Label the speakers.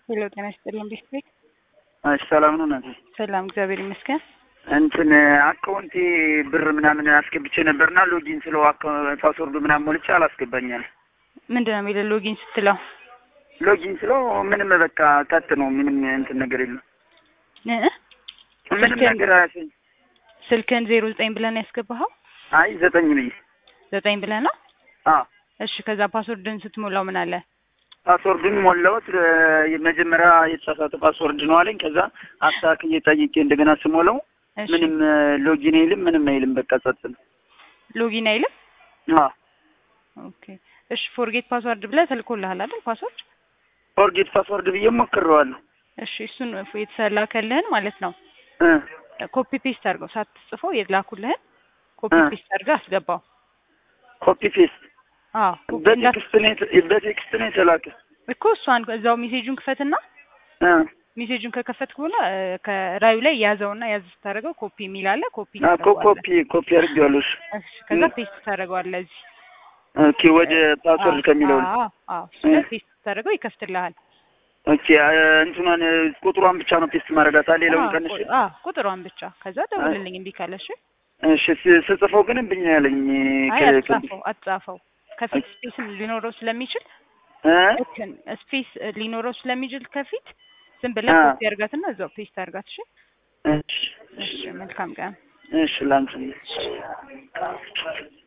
Speaker 1: ሄሎ ጤና ይስጥልን ቤት ቤት
Speaker 2: እሺ ሰላም ነው እናቴ።
Speaker 1: ሰላም እግዚአብሔር ይመስገን።
Speaker 2: እንትን አካውንቴ ብር ምናምን አስገብቼ ነበርና ሎጊን ስለው ፓስወርዱ ምናምን ሞልቼ አላስገባኛል።
Speaker 1: ምንድን ነው የሚለው ሎጊን ስትለው?
Speaker 2: ሎጊን ስለው ምንም በቃ ቀጥ ነው። ምንም እንትን ነገር የለም።
Speaker 1: እ
Speaker 2: ምንም
Speaker 1: ስልክህን-
Speaker 2: ነገር አያሰኝ።
Speaker 1: ስልክህን ዜሮ ዘጠኝ ብለህ ነው ያስገባኸው?
Speaker 2: አይ ዘጠኝ ብዬ
Speaker 1: ዘጠኝ ብለህ ነው?
Speaker 2: አ
Speaker 1: እሺ ከዛ ፓስወርድን ስትሞላው ምን አለ?
Speaker 2: ፓስወርዱን ሞላሁት። እ መጀመሪያ የተሳሳተ ፓስወርድ ነው አለኝ። ከዛ አስተካክዬ ጠይቄ እንደገና ስሞላው
Speaker 1: እሺ
Speaker 2: ምንም እ ሎጊን አይልም፣ ምንም አይልም። በቃ ጸጥ ነው።
Speaker 1: ሎጊን አይልም?
Speaker 2: አ
Speaker 1: ኦኬ እሺ ፎርጌት ፓስወርድ ብለህ ተልኮልሃል አይደል ፓስወርድ?
Speaker 2: ፎርጌት ፓስወርድ ብዬ ሞክሬዋለሁ።
Speaker 1: እሺ እሱን የተላከልህን ማለት ነው
Speaker 2: እ
Speaker 1: ኮፒ ፔስት አድርገው ሳትጽፈው የላኩልህን ኮፒ
Speaker 2: እ
Speaker 1: ፔስት አድርገህ አስገባው።
Speaker 2: ኮፒ ፔስት
Speaker 1: አዎ ኮፒ እንዳት
Speaker 2: በቴክስት ነው የተ- በቴክስት ነው የተላከ።
Speaker 1: እኮ እሷን እዛው ሜሴጁን ክፈትና
Speaker 2: እ
Speaker 1: ሜሴጁን ከከፈትክ በኋላ እ ከራዩ ላይ ያዘውና ያዝ ስታደርገው ኮፒ የሚል አለ። ኮፒ
Speaker 2: አ ኮ-
Speaker 1: ታደርገዋለህ።
Speaker 2: ኮፒ ኮፒ አድርጌዋለሁ። እሺ
Speaker 1: እሺ ከዛ
Speaker 2: እ
Speaker 1: ፔስት ታደርገዋለህ እዚህ
Speaker 2: ኦኬ ወደ ፓስወርድ ከሚለው ነው።
Speaker 1: አዎ አዎ እሱ
Speaker 2: እ
Speaker 1: ላይ ፔስት ታደርገው ይከፍትልሃል።
Speaker 2: ኦኬ አ እንትኗን እ ቁጥሯን ብቻ ነው ፔስት ማድረጋት አለ ሌላውን
Speaker 1: አዎ
Speaker 2: ቀንሽ።
Speaker 1: ቁ- አዎ ቁጥሯን ብቻ ከዛ ደውልልኝ እምቢ ካለ እሺ።
Speaker 2: እሺ ስ- ስጽፈው ግን እምብኝ ነው ያለኝ
Speaker 1: አይ
Speaker 2: ከ-
Speaker 1: አትጻፈው አትጻፈው ከፊት ስፔስ ሊኖረው ስለሚችል
Speaker 2: እ
Speaker 1: ልክን ስፔስ ሊኖረው ስለሚችል ከፊት ዝም ብለህ
Speaker 2: አ
Speaker 1: ኮፒ አድርጋትና እዛው ፔስት አድርጋት እሺ።
Speaker 2: እሺ
Speaker 1: እሺ መልካም ቀን።
Speaker 2: እሺ ላንቺ